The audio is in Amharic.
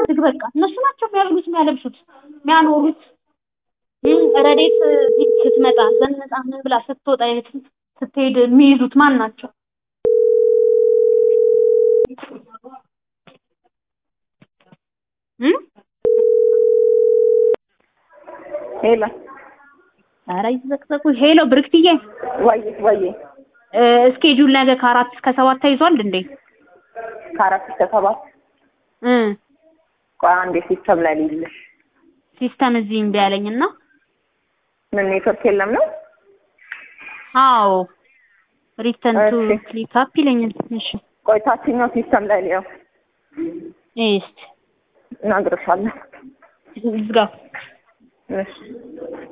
ዝግ በቃ እነሱ ናቸው የሚያብሉት የሚያለብሱት የሚያኖሩት እም፣ ረዴት ስትመጣ ዘንጣ ምን ብላ ስትወጣ የት ስትሄድ የሚይዙት ማን ናቸው? እም? ሄሎ ኧረ ይዘቅዘቁ። ሄሎ ብርክትዬ ወይ ወይ እ፣ እስኬጁል ነገ ከአራት እስከ ሰባት ተይዟል እንዴ? ከአራት እስከ ሰባት እ ቆይ አንዴ ሲስተም ላይ ልይልሽ። ሲስተም እዚህ እምቢ አለኝና ምን ኔትወርክ የለም ነው? አዎ ሪተርን ቱ እሺ። ክሊክ አፕ ይለኛል። እሺ ቆይ ታችኛው ሲስተም ላይ ነው እስቲ እነግርሻለሁ። ዝጋው። እሺ